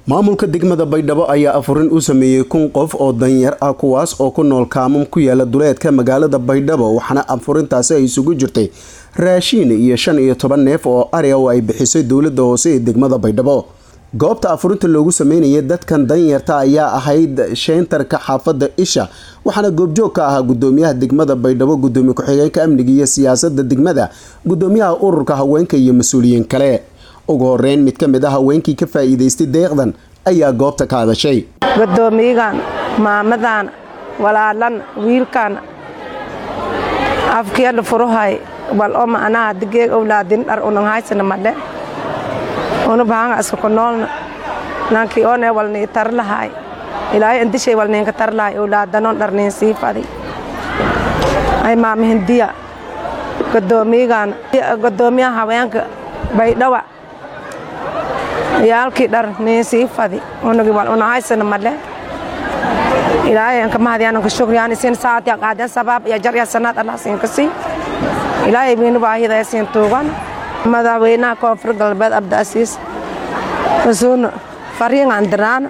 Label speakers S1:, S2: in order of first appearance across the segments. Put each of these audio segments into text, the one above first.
S1: maamulka degmada baydhabo ayaa afurin u sameeyey kun qof oo danyar ah kuwaas oo ku nool kaamam ku yaala duleedka magaalada baydhabo waxaana afurintaasi ay isugu jirtay raashiin iyo shan iyo toban neef oo ari oo ay bixisay dowlada hoose ee degmada baydhabo goobta afurinta loogu sameynayay dadkan danyarta ayaa ahayd sheyntarka xaafada isha waxaana goobjoog ka ahaa gudoomiyaha degmada baydhabo gudoomiye ku-xigeenka amniga iyo siyaasada degmada gudoomiyaha ururka haweenka iyo mas-uuliyiin kale ugu horeyn mid ka mid ah haweenkii ka faa-iideystay deeqdan ayaa goobta ka hadashay
S2: gudoomiyagan maamadan walaalan wiilkan afkeedha furuhay wal oo macnaha digeeg owlaadin dhar unanhaysana madhe una bahanga iska ku noolna nankii oone walnii tar lahay ilaahay indishay walniinka tar lahay owlaadanon dharniin sii fadi ay maama hindiya gudoomiyagan gudoomiyaha haweenka baydhawa yaalkii dhar niin sii fadi unagi wal unahaysana madhe ilaahay anka mahadyaananka shukriyaan isin saatya qaadeen sabaab iyo jar iyo sanaad allah siinka sii ilaahay wiina baahida ee siin tuugan madaxweynaha koonfur galbeed abdiasiis wasuuna fariingan diraan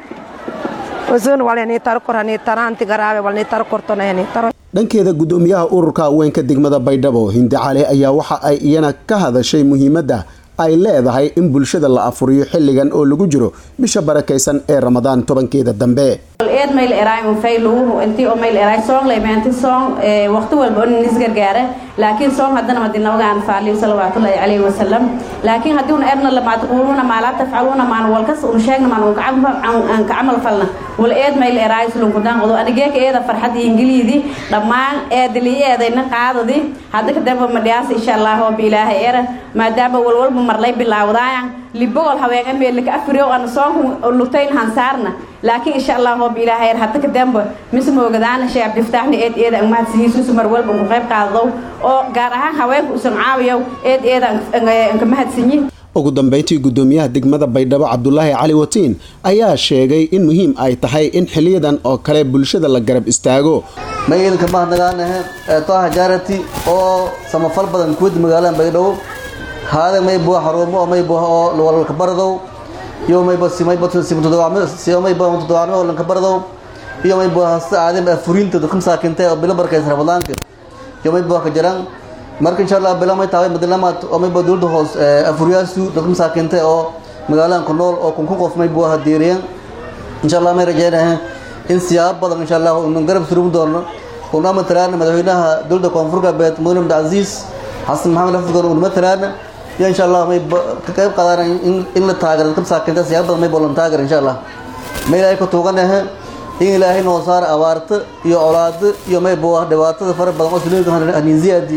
S2: wasuuna walnii taro kor hanii taraanti garaabe walnii taro kortona hanii taro
S1: dhankeeda gudoomiyaha ururka haweenka degmada baydhabo hindi cali ayaa waxa ay iyana ka hadashay muhiimadda ay leedahay in bulshada la afuriyo xilligan oo lagu jiro bisha barakaysan ee ramadaan tobankeeda dambe
S3: eed mayl eraay un fayluhu intii oo mayl eraay song leemeanti song waqti walba on nis gargaare laakiin song haddana madin nabagaan faaliyo salawaatullaahi calayhi wasalam laakiin haddii un erna lama taquluuna maa laa tafcaluuna maan walkas un sheegna maan un ka camal falna wal eed mayl eraay sulunkudan qodo anigeeka eeda farxad ingiliidi dhammaan eedili eedayna qaadadi hadda kadamba madhiyaasa insha allah oo biilaaha era maadaama walwalba marlay bilaawdaayan libogol haweenka meelika afriyo aan soonku lutayn hansaarna laakiin insha allah hoob ilaahay hadda ka damba mise moogadaana sheekh abdiftaaxna eed eeda ang mahadsihiisusu mar walba ku qayb qaadadow oo gaar ahaan haweenka usan caawiyow eed eeda anka mahadsanyi
S1: ugu dambeyntii gudoomiyaha degmada baydhabo cabdulaahi cali watiin ayaa sheegay in muhiim ay tahay in xiliyadan oo kale bulshada la garab istaago
S4: magaydanka mahadnagaanahe eetoaha jaarati oo samafal badan kuwada magaalada baydhabo haada maybo xarumo oo maybo oo walka baradow iyo maybo simaybo simaybo toddobaadmo oo lanka baradow iyo maybo hasta aadim furinta dadka masaakinta oo bilo barkaysa ramadaanka iyo maybo ka jiraan marka insha allah bilo may tahay madalamaad oo maybo dowladda hoos afuriyaasu dadka masaakinta oo magaaladan ku nool oo kun kun qof maybo hadiiriyeen insha allah may rajeynahay in siyaabo badan insha allah unu garab surubi doono una matalaana madaxweynaha dowladda koonfur galbeed mudane abdicasiis xasan maxamed afurgan una matalaana iyo insha allah may ka qayb qaadaan in la taagero dadka masaakinta siyaabo badan may bolan taagero insha allah may ilaahay ku tuuganahe in ilaahay noo saara abaarta iyo colaado iyo may bo dhibaatada fara badan oo suleelka haniinziyaadi